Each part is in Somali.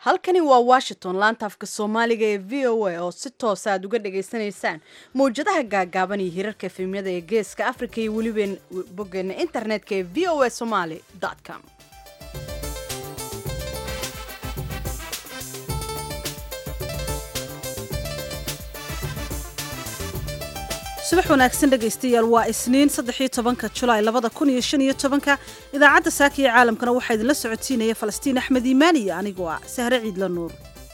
halkani waa washington laanta afka soomaaliga ee v o a oo si toosa aad uga dhagaysanaysaan mawjadaha gaagaaban iyo hirarka efemyada ee geeska africa iyo weliba boggeena internetka ee v o a somaly com subax wanaagsan dhegaystayaal waa isniin saddexiyo tobanka julaay labada kun iyo shan iyo tobanka idaacadda saaka iyo caalamkana waxaa idinla socodsiinaya falastiin axmed iimaan iyo anigoo ah sahre ciidla nuur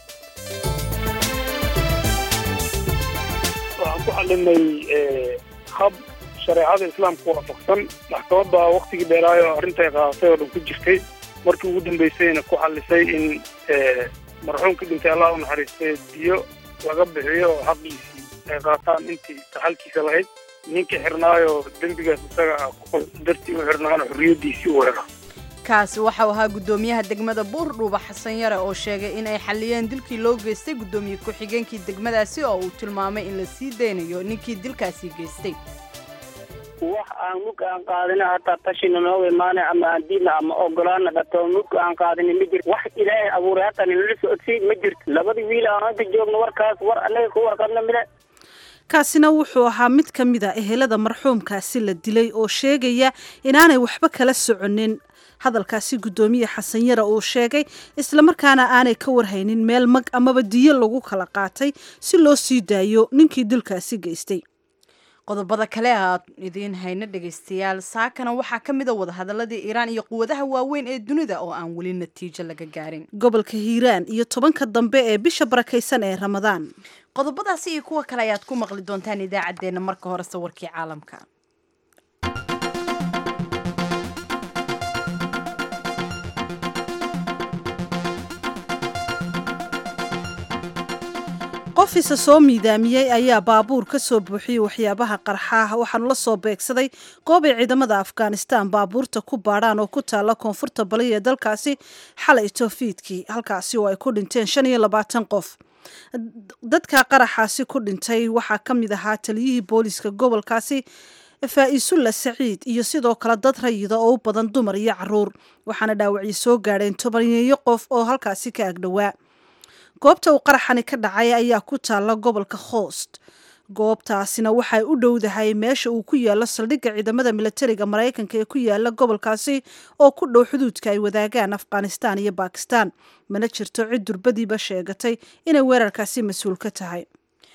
waxaan ku xalinay hab shareecada islaamka waafaqsan maxkamadda waktigii dheeraayo arrintay qaadatay oo dhan ku jirtay markii ugu dambaysayna ku xallisay in marxuumka dhintay allah u naxariistay diyo laga bixiyo oo xaqiisii ay qaataan intii taxalkiisa lahayd ninkii xirnaayo dembigaas isaga dartii u xirnaana xorriyaddiisii u helo kaasi waxau ahaa guddoomiyaha degmada buurdhuuba xasan yare oo sheegay in ay xalliyeen dilkii loo geystay guddoomiye ku-xigeenkii degmadaasi oo uu tilmaamay in la sii daynayo ninkii dilkaasii geystay wax aan mug aan qaadina hataa tashina nooga imaana ama aan diidna ama ogolaana dhato mug aan qaadina ma jirto wax ilaahay abuuray hataa ninala socodsay ma jirto labadii wiil aan hadda joogno warkaas war annaga ku warqabna mile kaasina wuxuu ahaa mid ka mid a ehelada marxuumkaasi la dilay oo sheegaya inaanay waxba kala soconin hadalkaasi guddoomiye xasan yare uu sheegay islamarkaana aanay ka warhaynin meel mag amaba diyo lagu kala qaatay si loo sii daayo ninkii dilkaasi geystay qodobada kale aad idiin hayno dhegaystayaal saakana waxaa ka mid a wadahadaladii iiraan iyo quwadaha waaweyn ee dunida oo aan weli natiijo laga gaarin gobolka hiiraan iyo tobanka dambe ee bisha barakaysan ee ramadaan qodobadaasi iyo kuwa kale ayaad ku maqli doontaan idaacaddeenna marka hore sawirkii caalamka qof isa soo miidaamiyey ayaa baabuur ka soo buuxiyey waxyaabaha qarxaaha waxaanu la soo beegsaday goob ay ciidamada afghanistan baabuurta ku baadhaan oo ku taalla koonfurta bali ee dalkaasi xalay toofiidkii halkaasi oo ay ku dhinteen shan iyo labaatan qof dadka qaraxaasi ku dhintay waxaa ka mid ahaa taliyihii booliska gobolkaasi faa-isulla saciid iyo sidoo kale dad rayida oo u badan dumar iyo caruur waxaana dhaawacyo soo gaadheen tobaneeyo qof oo halkaasi ka agdhowaa goobta uu qaraxani ka dhacay ayaa ku taalla gobolka khoost goobtaasina waxay u dhowdahay meesha uu ku yaalo saldhigga ciidamada milatariga maraykanka ee ku yaala gobolkaasi oo ku dhow xuduudka ay wadaagaan afghanistan iyo bakistan mana jirto cid durbadiiba sheegatay inay weerarkaasi mas-uul ka tahay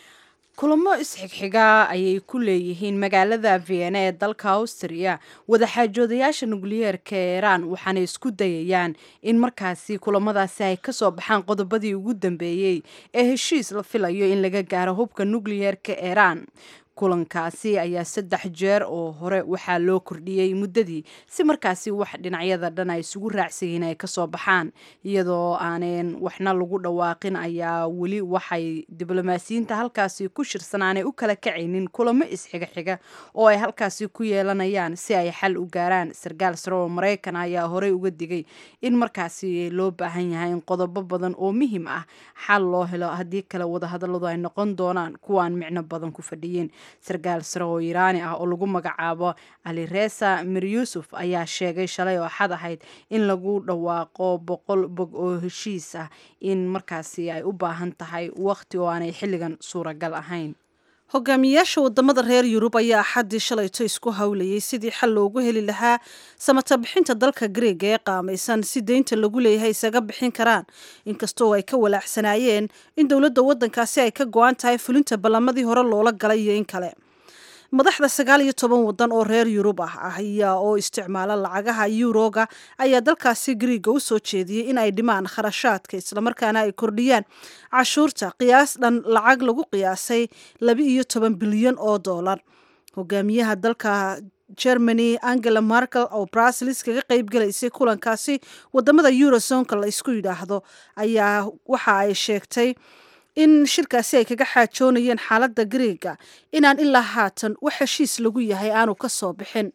kulamo isxigxiga ayay ku leeyihiin magaalada vienna ee dalka austria wadaxaajoodayaasha nukliyeerka ee iiraan waxaanay isku dayayaan in markaasi kulamadaasi ay kasoo baxaan qodobadii ugu dambeeyey ee heshiis la filayo in laga gaaro hubka nukliyeerka iiraan kulankaasi ayaa saddex jeer oo hore waxaa loo kordhiyey muddadii si markaasi wax dhinacyada dhan ay isugu raacsayiin ay kasoo baxaan iyadoo aaneen waxna lagu dhawaaqin ayaa weli waxay diblomaasiyiinta halkaasi ku shirsan aanay u kala kacaynin kulamo isxiga-xiga oo ay halkaasi ku yeelanayaan si ay xal u gaaraan sarkaal sare oo maraykan ayaa horey uga digay in markaasi loo baahan yahay in qodobo badan oo muhiim ah xal loo helo haddii kale wadahadaladu ay noqon doonaan kuwaan micno badan ku fadhiyin sarkaal sare oo iiraani ah oo lagu magacaabo aliresa mir yuusuf ayaa sheegay shalay oo xad ahayd in lagu dhawaaqo boqol bog oo heshiis ah in markaasi ay u baahan tahay waqti oo aanay xilligan suuragal ahayn hogaamiyayaasha wadamada reer yurub ayaa axaddii shalayto isku howlayay sidii xal loogu heli lahaa samata bixinta dalka greega ee qaamaysan si deynta lagu leeyahay isaga bixin karaan inkastoo ay ka walaacsanaayeen in dowladda waddankaasi ay ka go-an tahay fulinta ballamadii hore loola galay iyo in kale madaxda sagaal iyo toban wadan oo reer yurub ah ayaa oo isticmaala lacagaha yuroga ayaa dalkaasi griiga u soo jeediyey in ay dhimaan kharashaadka islamarkaana ay kordhiyaan cashuurta qiyaas dhan lacag lagu qiyaasay laba iyo toban bilyan oo dollar hogaamiyaha dalka germany angela markel oo brasilis kaga qeyb galaysay kulankaasi wadamada eurozonka la isku yidhaahdo ayaa waxa ay sheegtay in shirkaasi ay kaga xaajoonayeen xaaladda greega inaan ilaa haatan wax heshiis lagu yahay aanu ka soo bixin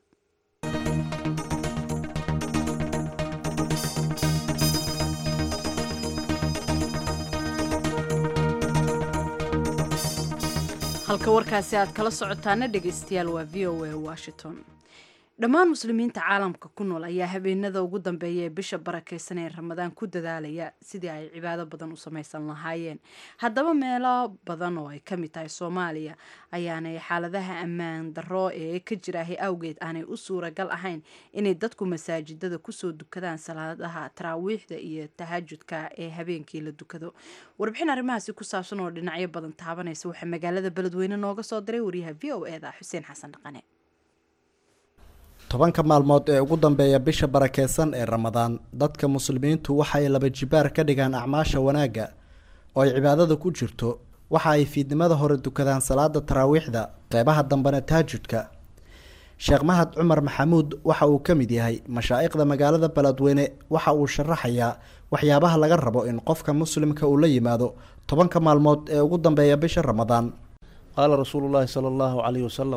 halka warkaasi aad kala socotaana dhegaystayaal waa v o a washington dhammaan muslimiinta caalamka ku nool ayaa habeenada ugu dambeeya ee bisha barakeysan ee ramadaan ku dadaalaya sidii ay cibaado badan u samaysan lahaayeen haddaba meelo badan oo ay ka mid tahay soomaaliya ayaanay xaaladaha ammaan darro ee ka jiraahay awgeed aanay u suuragal ahayn inay dadku masaajidada kusoo dukadaan salaadaha taraawiixda iyo tahajudka ee habeenkii la dukado warbixin arrimahaasi ku saabsan oo dhinacyo badan taabanaysa waxaa magaalada beledweyne nooga soo diray wariyaha v o eda xuseen xasan dhaqane tobanka maalmood ee ugu dambeeya bisha barakeysan ee ramadaan dadka muslimiintu waxay laba jibaar ka dhigaan acmaasha wanaagga oo ay cibaadada ku jirto waxa ay fiidnimada hore dukadaan salaada taraawiixda qeybaha dambena taajudka sheekh mahad cumar maxamuud waxa uu ka mid yahay mashaa'iqda magaalada beledweyne waxa uu sharaxayaa waxyaabaha laga rabo in qofka muslimka uu la yimaado tobanka maalmood ee ugu dambeeya bisha ramadaan qaala rasuulu llaahi sala allahu calayhi wasalam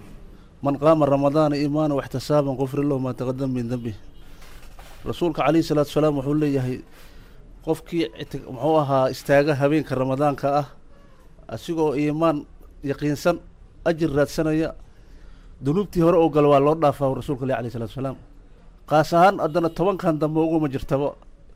man qaama ramadaana iimaana waxtisaaban qufri lahu maa taqadama min dembih rasuulka calayhi salaatu salaam wuxuu leeyahay qofkii muxuu ahaa istaaga habeenka ramadaanka ah asigoo iimaan yaqiinsan ajir raadsanaya dunuubtii hore oo galo waa loo dhaafaa rasuulka leh alayh salatu salaam qaas ahaan haddana tobankan dambe uguma jirtaba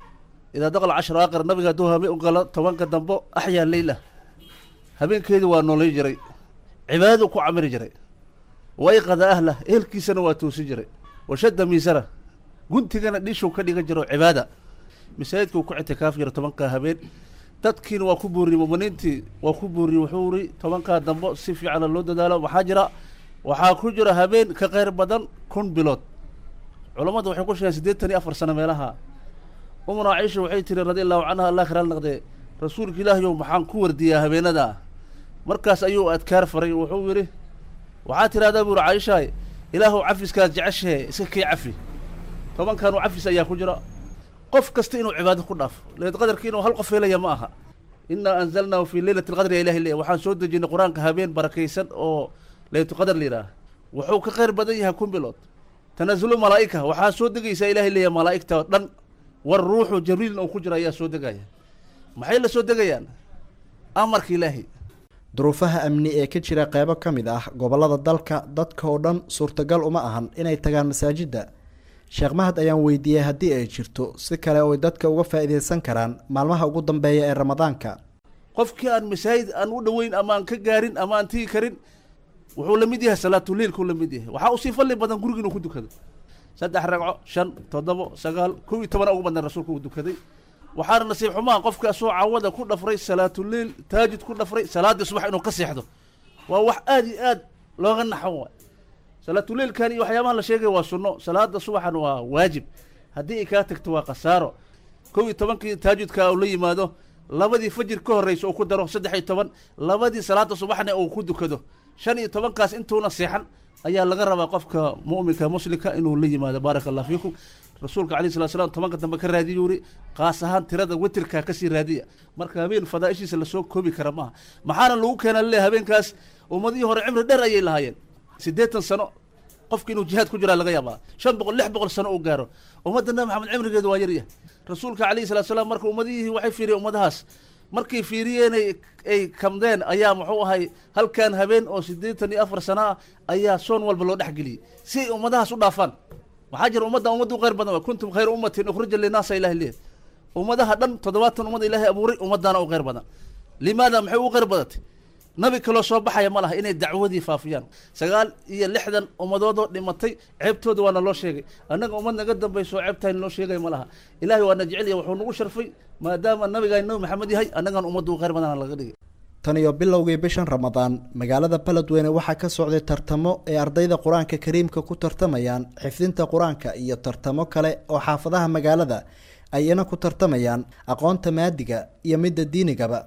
idaa daqal cashra aqar nabiga hadduu habeen u galo tobanka dambe axyaa leyla habeenkeedii waa noolay jiray cibaadadu ku camiri jiray wayqada ahlah ehelkiisana waa toosi jiray washadda miisara guntigana dhishuu ka dhigan jiro cibaada masaajidka uu ku ictikaaf jira tobankaa habeen dadkiina waa ku buuriyey muminiintii waa ku buuriyey wuxuu iri tobankaa dambo si fiicana loo dadaalo waxaa jira waxaa ku jira habeen ka qayr badan kun bilood culammadu waxay ku sheegeen siddeetan iyo afar sano meelaha umuna caisha waxay tiri radi allahu canha allah khiraal naqdee rasuulka ilaahiyow maxaan ku wardiyaa habeenadaa markaas ayuu adkaar faray wuxuu yidhi waxaa tidhahdaa buuri caaishaay ilaahuw cafiskaad jeceshahee iska kii cafi tobankaanu cafis ayaa ku jira qof kasta inuu cibaado ku dhaafo leed qadarki inuu hal qof helaya ma aha innaa anzalnaahu fii leylati lqadri ya ilahi leeya waxaan soo dejinay qur-aanka habeen barakaysan oo leylatulqadar la yidhaah wuxuu ka qayr badan yahay kun bilood tanaasulu malaa'ika waxaa soo degaysaa ilahay leeya malaa'igta oo dhan war ruuxu jabriilna uu ku jira ayaa soo degaya maxay la soo degayaan amarka ilaahi duruufaha amni ee ka jira qeybo ka mid ah gobollada dalka dadka oo dhan suurtagal uma ahan inay tagaan masaajidda sheekh mahad ayaan weydiiyey haddii ay jirto si kale oo ay dadka uga faa'iidaysan karaan maalmaha ugu dambeeya ee ramadaanka qofkii aan masaajid aan u dhoweyn ama aan ka gaarin ama aan tigi karin wuxuu la mid yahay salaatuleilkuu la mid yahay waxaa usii falli badan guriga inuu ku dukado saddex ragco shan toddobo sagaal kow iyo tobana ugu badnaan rasuulka uu dukaday waxaana nasiib xumaha qofka asoo cawada ku dhafray salaatuleil taajid ku dhafray salaaddii subax inuu ka seexdo waa wax aad iyo aad looga naxo waay salaatuleilkan iyo waxyaabaha la sheegaya waa sunno salaada subaxan waa waajib haddii ay kaa tagto waa khasaaro kow iyo tobankii taajudka uu la yimaado labadii fajir ka horreysa uu ku daro saddex iyo toban labadii salaada subaxna uu ku dukado shan iyo tobankaas intuuna seexan ayaa laga rabaa qofka mu'minka muslimka inuu la yimaado baaraka allah fiikum rasuulka alayh salat slam tobanka dambe ka raadiyu yuri qaas ahaan tirada wetirka kasii raadiya marka habeen fadaaishiisa lasoo koobi kara maaha maxaana lagu keena laleeya habeenkaas ummadihii hore cimri dheer ayay lahaayeen siddeetan sano qofka inuu jihaad ku jiraa laga yaabaa shan boqol lix boqol sano uu gaaro ummadda nabi maxamed cimrigeedu waa yaryahay rasuulka alayhi salatu salaam marka ummadihii waxay fiiriyeen ummadahaas markay fiiriyeenay ay kamdeen ayaa muxuu ahay halkan habeen oo siddeetan iyo afar sano ah ayaa soon walba loo dhexgeliyey si ay ummadahaas u dhaafaan waxaa jira ummadda ummadda u qayr badan wa kuntum khayra ummatin ukhrija linaasa ilahi leeyahy ummadaha dhan toddobaatan ummad ilaahay abuuray ummaddaana u qayr badan limaada maxay u qayr badatay nabi kaloo soo baxaya ma laha inay dacwadii faafiyaan sagaal iyo lixdan ummadoodoo dhimatay ceebtooda waana loo sheegay annaga ummad naga dambayso ceebtayn loo sheegay ma laha ilaahay waana jecel yahay wuxuu nagu sharfay maadaama nabigaan nabi maxamed yahay annagan ummadda u qayr badana laga dhigay tan iyo bilowgii bishan ramadaan magaalada beledweyne waxaa ka socday tartamo ay ardayda qur-aanka kariimka ku tartamayaan xifdinta qur-aanka iyo tartamo kale oo xaafadaha magaalada ayna ku tartamayaan aqoonta maadiga iyo midda diinigaba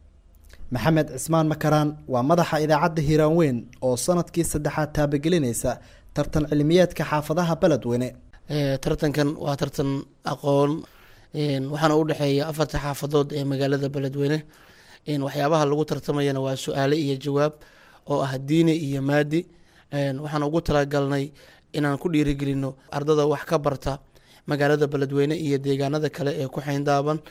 maxamed cismaan makaraan waa madaxa idaacadda hiiraan weyn oo sanadkii saddexaad taabagelinaysa tartan cilmiyeedka xaafadaha beledweyne tartankan waa tartan aqoon waxaana u dhexeeya afarta xaafadood ee magaalada beledweyne waxyaabaha lagu tartamayana waa su-aale iyo jawaab oo ah diini iyo maadi waxaan ugu talagalnay inaan ku dhiirigelino ardada wax ka barta magaalada beledweyne iyo deegaanada kale ee ku xeyndaaban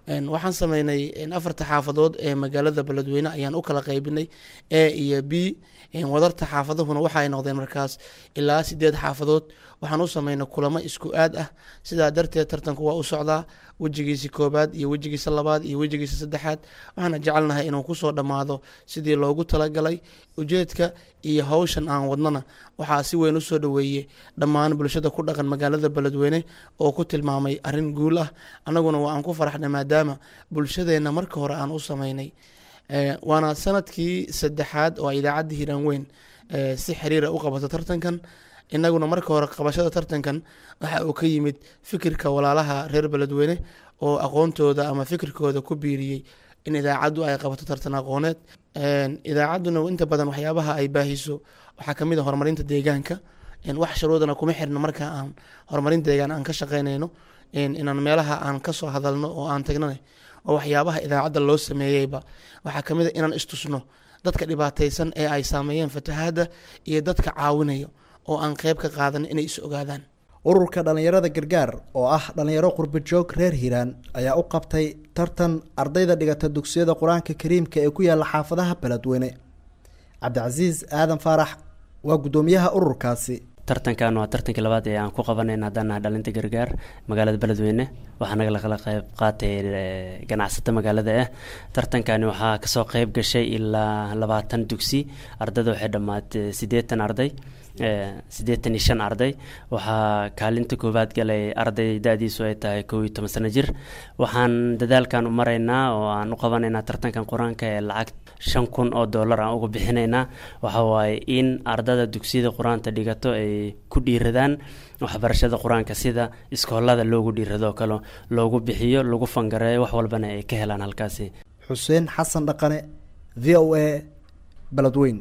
waxaan sameynay afarta xaafadood ee magaalada beledweyne ayaan u kala qaybinay a iyo b wadarta xaafadahuna waxa ay noqdeen markaas ilaa sideed xaafadood waxaan u sameynay kulamo isku aad ah sidaa darteed tartanku waa u socdaa wejigiisa koobaad iyo wejigiisa labaad iyo wejigiisa saddexaad waxaana jecelnahay inuu kusoo dhammaado sidii loogu talagalay ujeedka iyo howshan aan wadnana waxaa si weyn usoo dhaweeyey dhammaan bulshada ku dhaqan magaalada beledweyne oo ku tilmaamay arrin guul ah annaguna waa aan ku faraxnay maadaama bulshadeenna marka hore aan u sameynay waana sanadkii saddexaad oo idaacadda hiiraan weyn si xiriira u qabato tartankan innaguna marka hore qabashada tartankan waxa uu ka yimid fikirka walaalaha reer beledweyne oo aqoontooda ama fikirkooda ku biiriyey in idaacaddu ay qabato tartan aqooneed idaacadduna inta badan waxyaabaha ay baahiso waxaa ka mid a horumarinta deegaanka wax shuruudana kuma xirno marka aan horumarin deegaan aan ka shaqeynayno inaan meelaha aan kasoo hadalno oo aan tagnana oo waxyaabaha idaacadda loo sameeyeyba waxaa ka mid a inaan istusno dadka dhibaataysan ee ay saameeyeen fatahaadda iyo dadka caawinayo oo aan qeyb ka qaadan inay is ogaadaan ururka dhallinyarada gargaar oo ah dhallinyaro qurba joog reer hiiraan ayaa u qabtay tartan ardayda dhigata dugsiyada qur-aanka kariimka ee ku yaalla xaafadaha beledweyne cabdicasiis aadan faarax waa guddoomiyaha ururkaasi tartankan waa tartankii labaad ee aan ku qabanayna haddaan nahay dhalinta gargaar magaalada beledweyne waxaa naga kala qayb qaatay ganacsato magaalada ah tartankani waxaa kasoo qeyb gashay ilaa labaatan dugsi ardayda waxay dhammaatay siddeetan arday siddeetan iyo shan arday waxaa kaalinta koowaad galay arday da-diisu ay tahay kow iyo toban sano jir waxaan dadaalkan u maraynaa oo aan u qabanaynaa tartankan qur-aanka ee lacag shan kun oo dollar aan uga bixinaynaa waxa waaye in ardada dugsiyada qur-aanta dhigato ay ku dhiiradaan waxbarashada qur-aanka sida iskoolada loogu dhiirado kale loogu bixiyo lagu fangareeyo wax walbana ay ka helaan halkaasi xuseen xasan dhaqane v o a beledweyn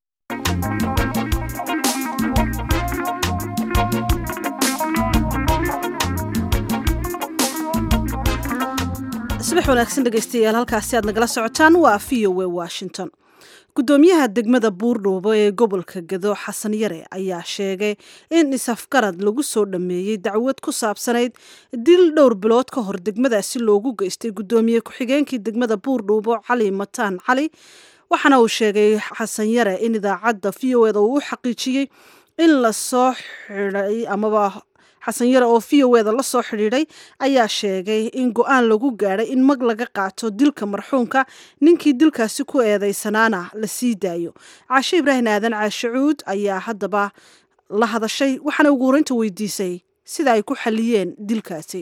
subax wanaagsan dhegeystayaal halkaasi aad nagala socotaan waa v o a washington guddoomiyaha degmada buurdhuubo ee gobolka gado xasan yare ayaa sheegay in isafgarad lagu soo dhammeeyey dacwad ku saabsanayd dil dhowr bilood ka hor degmadaasi loogu geystay guddoomiye ku-xigeenkii degmada buurdhuubo cali mataan cali waxaana uu sheegay xasan yare in idaacadda v o eda uu u xaqiijiyey in lasoo xiday amaba xasan yare oo v o eda la soo xidhiidhay ayaa sheegay in go-aan lagu gaadhay in mag laga qaato dilka marxuumka ninkii dilkaasi ku eedeysanaana la sii daayo caashe ibraahim aadan caashacuud ayaa haddaba la hadashay waxaana ugu horeynta weydiisay sida ay ku xaliyeen dilkaasi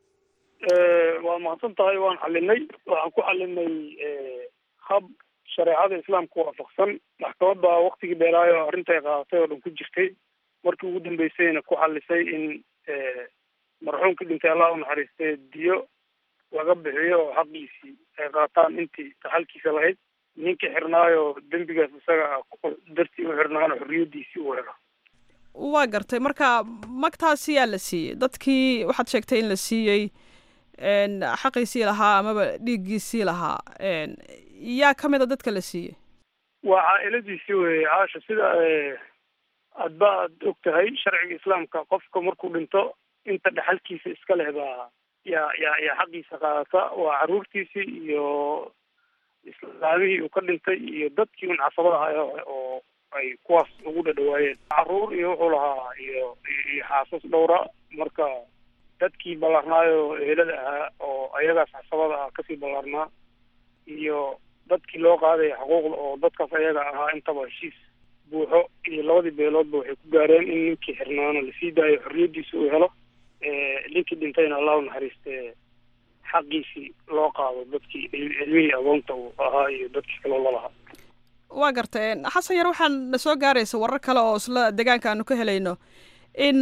waa mahadsan tahay waan xalinay waxaan ku xalinay hab shareecada islaamka waafaqsan maxkamad baa waktigii dheeraayo arrinta ay qaadatay oo dhan ku jirtay markii ugu dambeysayna ku xalisay in marxuumkii dhintay allah u naxariistay diyo laga bixiyo oo xaqiisii ay qaataan intii taxalkiisa lahayd ninkii xirnaayo dembigaas isaga dartii u xirnaana xorriyadiisii u helo waa gartay marka magtaasi yaa la siiyey dadkii waxaad sheegtay in la siiyey xaqiisii lahaa amaba dhiiggiisii lahaa yaa ka mid a dadka la siiyey waa caa-iladiisii weye caasha sida adba aad og tahay sharciga islaamka qofka markuu dhinto inta dhexalkiisa iska leh baa yaa yaa yaa xaqiisa qaadata waa caruurtiisii iyo islaamihii uu ka dhintay iyo dadkii un casabada ahay oo ay kuwaas ugu dhadhawaayeen caruur iyo wuxuu lahaa iyo iyo xaasas dhowra marka dadkii ballaarnaayo ehelada ahaa oo ayagaas casabada ah kasii ballaarnaa iyo dadkii loo qaadaya xuquuqda oo dadkaas ayaga ahaa intaba heshiis buuxo iyo labadii beeloodba waxay ku gaareen in ninkii xirnaana lasii daayo xorriyadiisa uu helo ninkii dhintayna allah u naxariiste xaqiisii loo qaado dadkii cilmihii agoonta uu ahaa iyo dadkii kaloo lalahaa waa gartay xasan yar waxaan na soo gaaraysa warar kale oo isla deegaanka aanu ka helayno in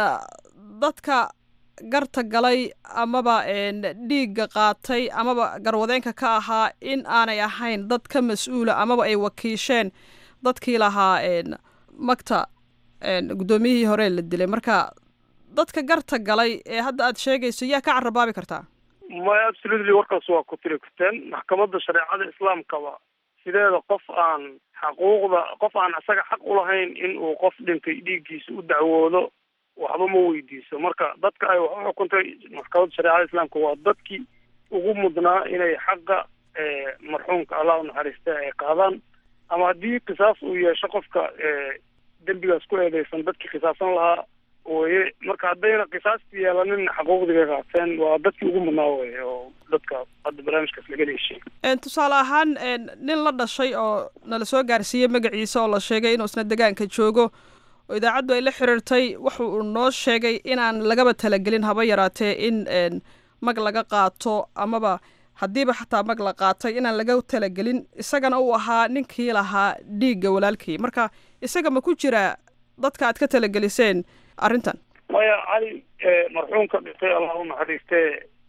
dadka garta galay amaba dhiigga qaatay amaba garwadeenka ka ahaa in aanay ahayn dad ka mas-uula amaba ay wakiisheen dadkii lahaa magta guddoomiyihii hore la dilay marka dadka garta galay ee hadda aad sheegayso yaa ka carabaabi kartaa maya absolutely warkaas waa ku tiri karteen maxkamadda shareecada islaamkaba sideeda qof aan xaquuqda qof aan isaga xaq ulahayn in uu qof dhintay dhiiggiisa u dacwoodo waxba ma weydiiso marka dadka ay wax u xukuntay maxkamadda shareecada islaamka waa dadkii ugu mudnaa inay xaqa marxuumka allah u naxariista ay qaadaan ama haddii qisaas uu yeesho qofka dembigaas ku eedeysan dadkii qisaasan lahaa weye marka haddayna qisaasti yeelanin xaquuqdii bay qaateen waa dadkii ugu mudnaa weye oo dadka hadda barnaamijkaas laga leeshay tusaale ahaan nin la dhashay oo nala soo gaarsiiyey magaciisa oo la sheegay inuu isna degaanka joogo oo idaacaddu ay la xiriirtay waxa uu noo sheegay inaan lagaba talagelin haba yaraatee in mag laga qaato amaba haddiiba xataa mag la qaatay inaan laga talagelin isagana uu ahaa ninkii lahaa dhiigga walaalkii marka isaga ma ku jiraa dadka aad ka talageliseen arrintan maya cali marxuumka dhintay allah u naxariistee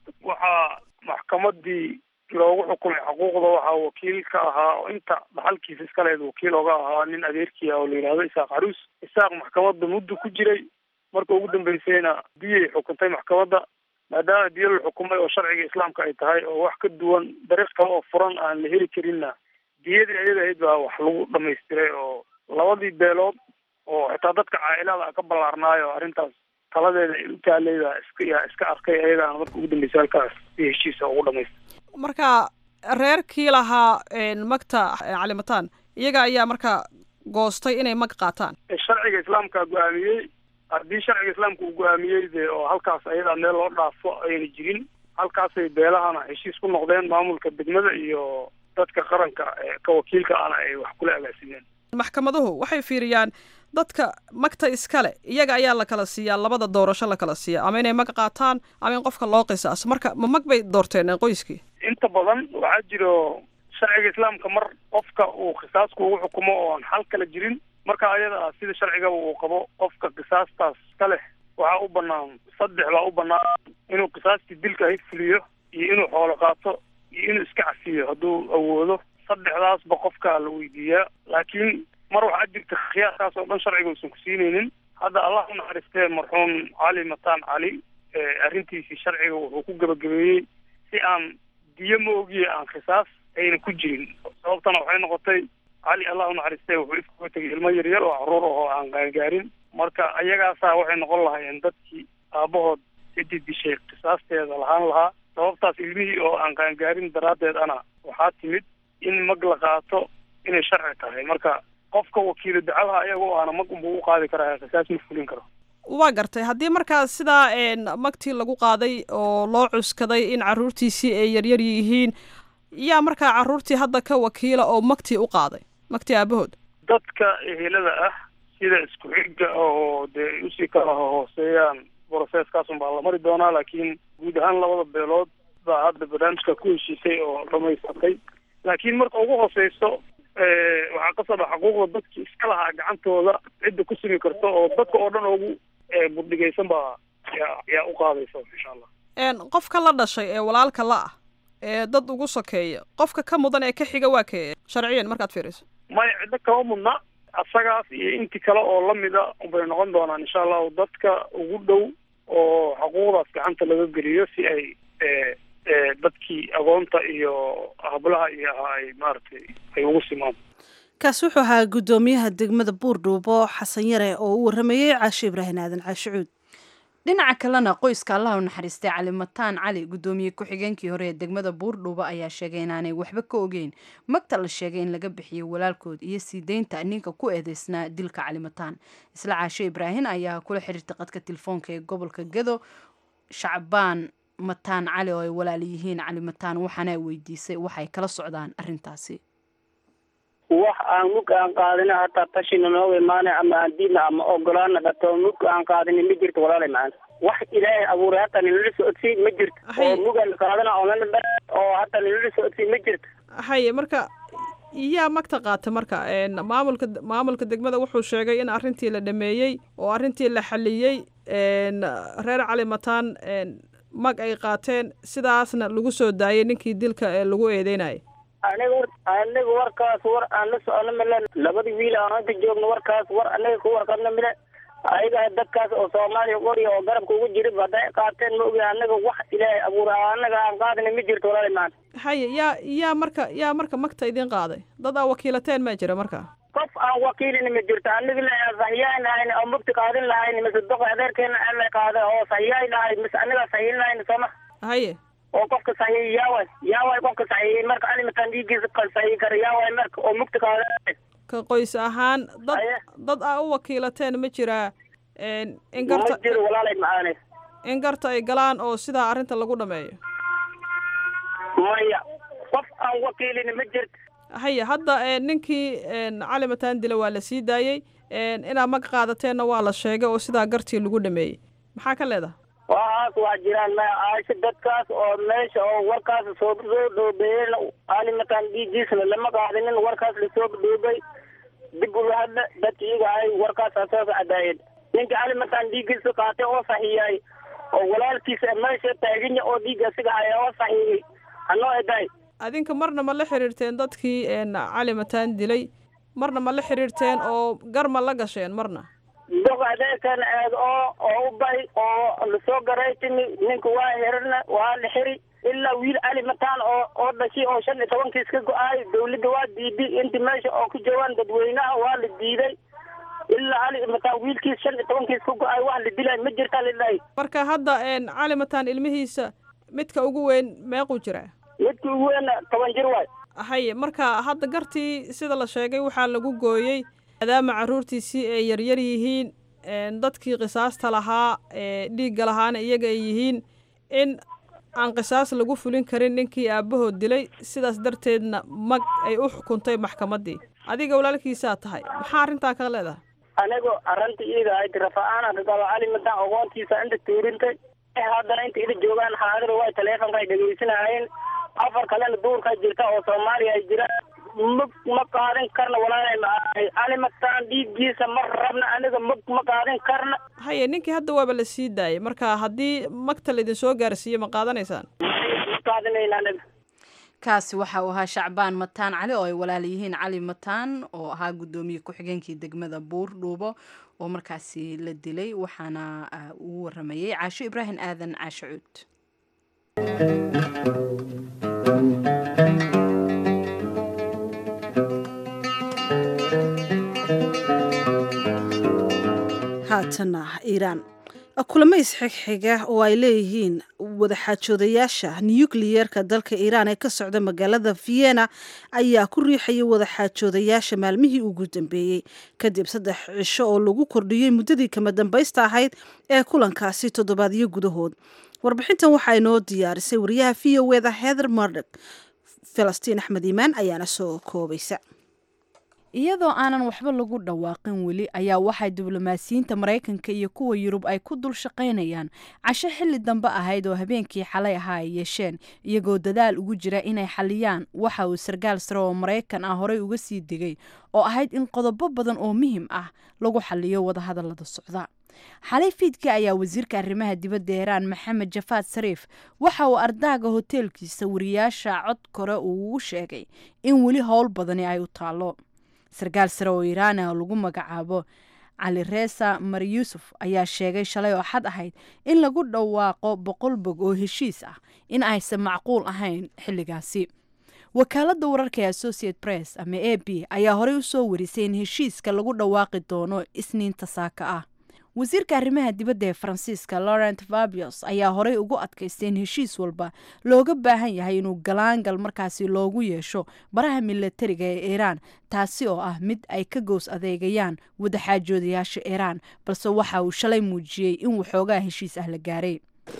waxaa maxkamadii loogu xukumay xuquuqda waxaa wakiil ka ahaa oo inta dhaxalkiisa iska lehed wakiil oga ahaa nin adeerkii ah oo la yidhahdo isaaq caruus isaaq maxkamadda muddo ku jiray marka ugu dambeysayna diyay xukuntay maxkamadda maadaama diyo la xukumay oo sharciga islaamka ay tahay oo wax ka duwan dariiq kale oo furan aan la heli karinna diyadii ayada ahayd baa wax lagu dhamaystiray oo labadii beelood oo xitaa dadka caailada ka ballaarnaayo arrintaas taladeeda ay u taaleyda iska yaa iska arkay ayagaana marka ugu dambeysa halkaas si heshiisa ugu dhamaystay marka reerkii lahaa magta calimataan iyaga ayaa marka goostay inay mag qaataan sharciga islaamka go-aamiyey haddii sharciga islaamka uu go-aamiyey de oo halkaas ayadaa meel loo dhaafo ayna jirin halkaasay beelahana heshiis ku noqdeen maamulka degmada iyo dadka qaranka ka wakiilka ana ay wax kula agaasimeen maxkamaduhu waxay fiiriyaan dadka magta iskale iyaga ayaa la kala siiyaa labada doorasho la kala siiya ama inay mag qaataan ama in qofka loo qisaaso marka ma mag bay doorteen qoyskii inta badan waxaa jiro sharciga islaamka mar qofka uu qisaasku ugu xukumo oo aan xal kala jirin marka ayada ah sida sharcigaba uu qabo qofka qisaastaas ka leh waxaa u banaan saddex baa u banaan inuu qisaastii dilka ahayd fuliyo iyo inuu xoolo qaato iyo inuu iska cafiyo hadduu awoodo saddexdaasba qofkaa la weydiiyaa laakiin mar waxaa jirta khiyaarkaas oo dhan sharciga uusan ku siinaynin hadda allah u naxariistee marxuum cali mataan cali arrintiisii sharciga wuxuu ku gabagabeeyey si aan diyo ma ogiye aan khisaas ayna ku jirin sababtana waxay noqotay cali allah u naxariistee wuxuu ifkuga tegay ilmo yaryar oo caruur ahoo aan gaangaarin marka ayagaasaa waxay noqon lahaayeen dadkii aabahood cidii dishay qisaasteeda lahaan lahaa sababtaas ilmihii oo aan qaangaarin daraaddeed ana waxaa timid in mag la qaato inay sharci tahay marka qofka wakiilo dacadaha ayaga o aana mag unbuu u qaadi karaa qisaas ma fulin karo waa gartay haddii markaa sidaa magtii lagu qaaday oo loo cuskaday in caruurtiisii ay yaryar yihiin yaa markaa caruurtii hadda ka wakiila oo magtii u qaaday magtii aabahood dadka ehelada ah sida isku xigga oo dee usii kala hooseeyaan brocesskaasun baa la mari doonaa laakiin guud ahaan labada beelood baa hadda barnaamijka ku heshiisay oo dhamaysatay laakiin marka ugu hooseyso waxaa ka soo dha xuquuqda dadki iska lahaa gacantooda cidda ku simi karto oo dadka oo dhan ugu buddhigaysan baa yaa yaa u qaadaysa insha allah qofka la dhashay ee walaalka la ah ee dad ugu sokeeya qofka ka mudan ee ka xiga waa kee sharciyan markaad fiiriso maya ciddo kama mudna asagaas iyo inti kale oo lamida bay noqon doonaan insha allahu dadka ugu dhow oo xuquuqdaas gacanta laga geliyo si ay dadkii agoonta iyo hablaha iyo ahaa ay maaragtay ay ugu simaan kaasi wuxuu ahaa guddoomiyaha degmada buurdhuubo xasan yare oo u waramayey caashe ibraahim aadan caashicuud dhinaca kalena qoyska allah u naxariistay cali mataan cali guddoomiye ku-xigeenkii hore ee degmada buurdhuuba ayaa sheegay inaanay waxba ka ogeyn magta la sheegay in laga bixiyo walaalkood iyo sii deynta ninka ku eedeysnaa dilka cali mataan isla caashe ibraahim ayaa kula xiriirtay qadka telefoonka ee gobolka gado shacbaan mataan cali oo ay walaal yihiin cali mataan waxaana weydiisay waxay kala socdaan arintaasi wax aan mug aan qaadina hataa tashina nooga imaana ama aan diidna ama ogolaana dhato mug aan qaadina ma jirto walaalay macana wax ilaahay abuuray hata ninala socodsiin ma jirto oo mugaan qaadana oonana dha oo hata ninala socodsiin ma jirto haye marka yaa magta qaata marka maamulka maamulka degmada wuxuu sheegay in arrintii la dhameeyey oo arrintii la xaliyey reer cali mataan mag ay qaateen sidaasna lagu soo daayay ninkii dilka ee lagu eedeynayay aniga war aniga warkaas war aan la socono mile labadii wiil aan hadda joogno warkaas war anaga ku warqabno mile ayaga dadkaas oo soomaaliya qoriya oo garabka ugu jira hadday qaateen ma ogi anaga wax ilaahay abuura anaga aan qaadina ma jirto walaali maanta haye yaa yaa marka yaa marka magta idin qaaday dad aa wakiilateen ma jira marka qof aan wakiilina ma jirto aniga la saxiyaan lahayn oo mugti qaadin lahayn mise doqo adeerkeena aan la qaaday oo saxiyaay lahay mise anaga saxiyin lahayn sooma haye oo qofka saxiixi yaaway yaaway qofka saxiixi marka alimataan dhiiggiisa ka saxiixi kara yaaway marka oo mugta qaada ka qoys ahaan dad Aye. dad aa u wakiilateen ma jiraa een, in ma garta jiro walaalay macaane in garta ay galaan oo sidaa arrinta lagu dhameeyo maya qof aan wakiilin ma jirto haya hadda een, ninkii een, cali mataan dila waa la sii daayey een, inaad mag qaadateenna waa la sheegay oo sidaa gartii lagu dhameeyey maxaa ka leedahay waxaas waa jiraan ma aasha dadkaas oo meesha oo warkaas soo soo dhoobeeyeen alimataan dhiiggiisna lama qaadinin warkaas lasoo dhoobay dib uga hadla dadka iyaga ay warkaas asaas cadaayeen ninka alimataan dhiiggiisa qaatay oo saxiiyay oo walaalkiisa meesha taaganya oo dhiigga asiga haya oo saxiiyey hanoo edaay adinka marna ma la xiriirteen dadkii een, cali mataan dilay marna ma la xiriirteen oo gar ma la gasheen marna dog adeerkan eed oo oo u bay oo lasoo garay timi ninka waa xirina waa la xiri ilaa wiil ali mataan oo oo dhashay oo shan iyo tobankiis ka go-aay dawladda waa diiday inti meesha oo ku joogaan dadweynaha waa la diiday ilaa ali mataan wiilkiis shan iyo tobankiis ka go-aay wax la dilay ma jirtaa lidhahay marka hadda een, cali mataan ilmihiisa midka ugu weyn meequu jiraa midka ugu weyn toban jir waay haye marka hadda gartii sida la sheegay waxaa lagu gooyey maadaama carruurtiisii ay yaryar yihiin een, dadkii qisaasta lahaa ee dhiigga lahaana iyaga ay yihiin in aan qisaas lagu fulin karin ninkii aabbahood dilay sidaas darteedna mag ay u xukuntay maxkamaddii adiga walaalkiisaa tahay maxaa arrintaa ka leedahay anigu arrinta iida ahayd rafa-aan ka qaba ali mataan ogoontiisa inta tuurintay eh haddana inta ila joogaan xaadir way taleefonka ay dhegeysanayeen afar kalena duurka jirta oo soomaaliya ay jiraan ma ma qaadan karna walaalay maahay ali mataan dhiiggiisa ma rabna aniga ma ma qaadan karna haye ninkii hadda waaba la sii daayey marka haddii magta laydin soo gaarsiiyo ma qaadanaysaan ma qaadanayna aniga kaasi waxa uu ahaa shacbaan mataan cali oo ay walaal yihiin cali mataan oo ahaa guddoomiye ku-xigeenkii degmada buur dhuubo oo markaasi la dilay waxaana ah, uu waramayey caasho ibraahim aadan caasho cuud haatana iiraan kulamo isxigxiga oo ay leeyihiin wadaxaajoodayaasha nukliyeerka dalka iiraan ee ka socda magaalada vienna ayaa ku riixayay wadaxaajoodayaasha maalmihii ugu dambeeyey kadib saddex cisho oo lagu kordhiyey muddadii kama dambaysta ahayd ee kulankaasi toddobaadyo gudahood warbixintan waxaa inoo diyaarisay wariyaha v o eda heather mardok falastiin axmed iimaan ayaana soo koobaysa iyadoo aanan waxba lagu dhawaaqin weli ayaa waxay diblomaasiyiinta maraykanka iyo kuwa yurub ay ku dul shaqaynayaan casho xilli dambe ahayd oo habeenkii xalay ahaa ay yeesheen iyagoo dadaal ugu jira inay xaliyaan waxa uu sarkaal sare oo maraykan ah horey uga sii digay oo ahayd in qodobo badan oo muhim ah lagu xaliyo wadahadalada socda xalay fiidkii ayaa wasiirka arrimaha dibadda iiraan maxamed jafaad sariif waxa uu ardaaga hoteelkiisa wariyaasha cod kore uu ugu sheegay in weli howl badani ay u taalo sarkaal sare oo iiraan ah oo lagu magacaabo cali reesa mar yuusuf ayaa sheegay shalay oo xad ahayd in lagu dhawaaqo boqol bog oo heshiis ah in aysan macquul ahayn xilligaasi wakaaladda wararka ee associate press ama a b ayaa horey u soo warisay in heshiiska lagu dhawaaqi doono isniinta saaka ah wasiirka arrimaha dibadda ee faransiiska laurent fabios ayaa horey ugu adkaystay in heshiis walba looga baahan yahay inuu galaangal markaasi loogu yeesho baraha milatariga ee iiraan taasi oo ah mid ay ka gows adeegayaan wadaxaajoodayaasha iiraan balse waxa uu shalay muujiyey in waxoogaa heshiis ah la gaaray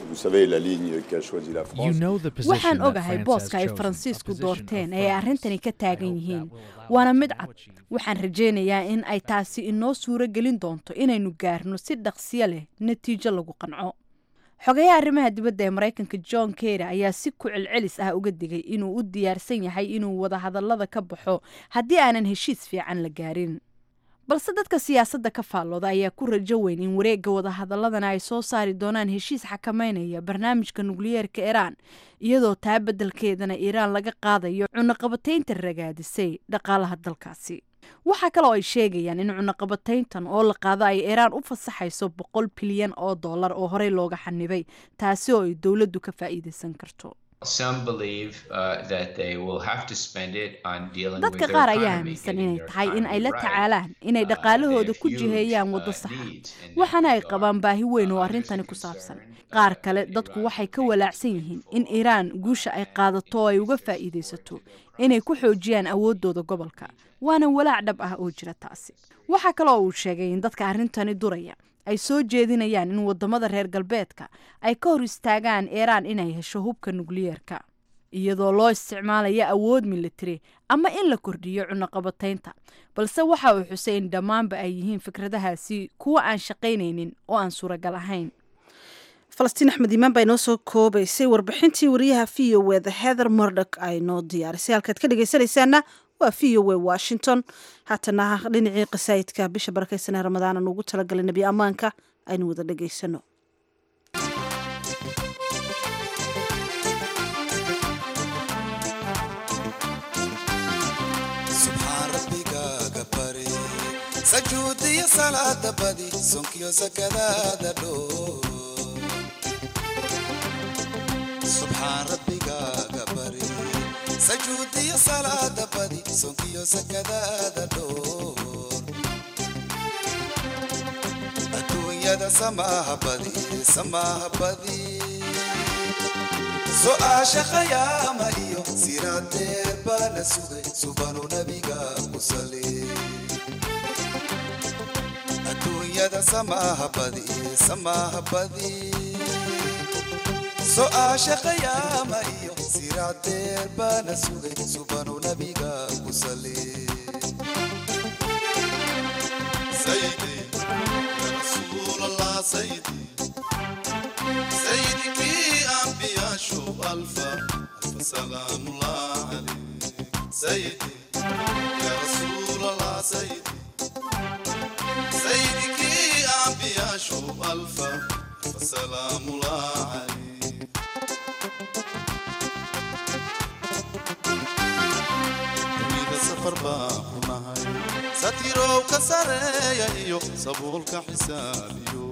waxaan ogahay booska ay faransiisku doorteen ee ay arrintani ka taagan yihiin waana mid cad waxaan rajaynayaa in ay taasi inoo suuro gelin doonto inaynu gaarno si dhaqsiyo leh natiijo lagu qanco xogayaha arrimaha dibadda ee maraykanka john kerry ayaa si ku celcelis ah uga digay inuu u diyaarsan yahay inuu wadahadallada ka baxo haddii aanan heshiis fiican la gaarin balse dadka siyaasadda ka faallooda ayaa ku rajo weyn in wareegga wadahadaladana ay soo saari doonaan heshiis xakameynaya barnaamijka nukliyeerka iiraan iyadoo taa beddelkeedana iiraan laga qaadayo cunaqabataynta ragaadisay dhaqaalaha dalkaasi waxaa kale oo ay sheegayaan in cunaqabatayntan oo la qaado ay iiraan u fasaxayso boqol bilyan oo dollar oo horey looga xanibay taasi oo ay dowladdu ka faa'iideysan karto dadka qaar ayaa aaminsan inay tahay in ay la tacaalaan inay dhaqaalahooda ku jiheeyaan waddo saxa waxaana ay qabaan baahi weyn oo arrintani ku saabsan qaar kale dadku waxay ka walaacsan yihiin in iiraan guusha ay qaadato oo ay uga faa'iidaysato inay ku xoojiyaan awooddooda gobolka waana walaac dhab ah oo jira taasi waxaa kaloo uu sheegay in dadka arrintani duraya ay soo jeedinayaan in wadamada reer galbeedka ay ka hor istaagaan iiraan inay hesho hubka nukliyeerka iyadoo loo isticmaalayo awood militari ama in la kordhiyo cunaqabataynta balse waxa uu xusay in dhammaanba ay yihiin fikradahaasi kuwa aan shaqaynaynin oo aan suuragal ahayn falastiin axmed iimaan baa inoo soo koobaysay warbixintii wariyaha v o eda heather mordok ay noo diyaarisay halkaad ka dhegaysanaysaana waa v o e washington haatana dhinacii qasaayidka bisha barakeysanee ramadaan aan ugu talagalay nebi ammaanka aynu wada dhegaysano sajuudiyo salaada badi sonkiyo sakadaada dhoo subxaan rabbigaaga bari sajuudiyo salaada badi sonkiyo sakadaada dhoor adduunyada samaaha badi samaaha badi su'aasha khayaama iyo siraadeer baa la sugay subanu nabiga ku sali adduunyada samaaha badi samaaha badi su'aasha khayaama iyo siraadeer baa la sugay subanu nabiga ku sali سيدي يا رسول الله سيدي سيدك أنبياء شوف ألفا ألف سلام الله عليك سيدي يا رسول الله سيدي سيدك أنبياء شوف ألفا ألف سلام الله عليك dunida safar baa ku nahay satirow ka sareeya iyo sabuulka xisaabiyo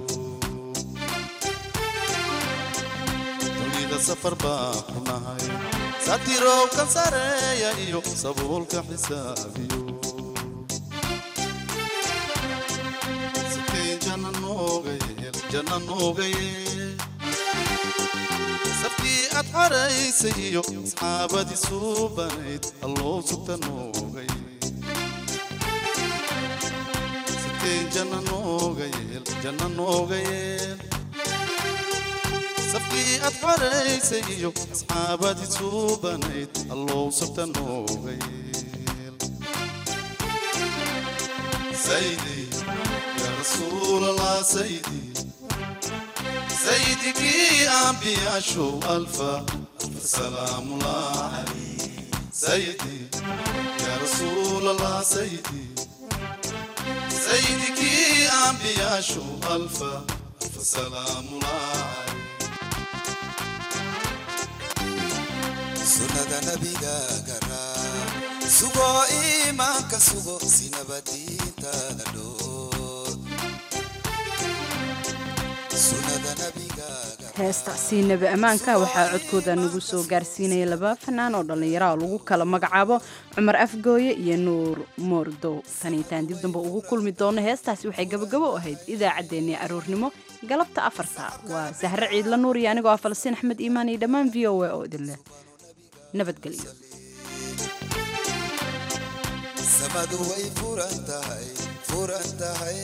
dunida safar baa ku nahay satirow ka sareeya iyo sabuulka xisaabiyo sikeen jana nooga yeel jana nooga yeel safkii aad xaraysay iyo asxaabadii suubanayd alloo sugta noogay sikeen janna nooga yeel janna nooga yeel safkii aad xaraysay iyo asxaabadii suubanayd alloo sugta nooga yeel saydi yaa rasuulallah saydi سيدك أنبياء شو ألفا ألف سلام الله عليك سيدي يا رسول الله سيدي سيدك أنبياء شو ألفا ألف سلام الله عليك سنة نبيك قرا سوغو إيمانك سوغو سينبتي تدلو heestaasi nebi ammaanka waxaa codkooda nagu soo gaarsiinaya laba fanaan oo dhallinyara oo lagu kala magacaabo cumar afgooye iyo nuur moordow taniitaan dib dambe ugu kulmi doono heestaasi waxay gabagabo u ahayd idaacaddeenii aroornimo galabta afarta waa sahre ciidla nuur iyo anigoo ah falastiin axmed iimaan iyo dhammaan v o a oo idinleh nabadgelyo samadu way furan tahay furan tahay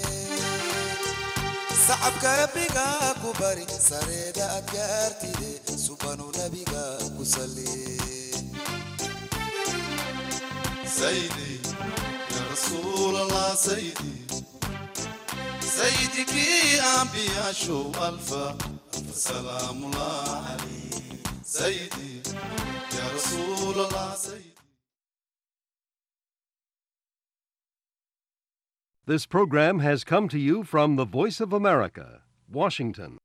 sacabka rabbiga ku bari sareeda aad gaartide subanu nabiga ku sali saydi ya rasuul allah saydi سيدك أنبياء شو ألفا ألف سلام الله عليك سيدي يا رسول الله سيدي This program has come to you from the Voice of America, Washington.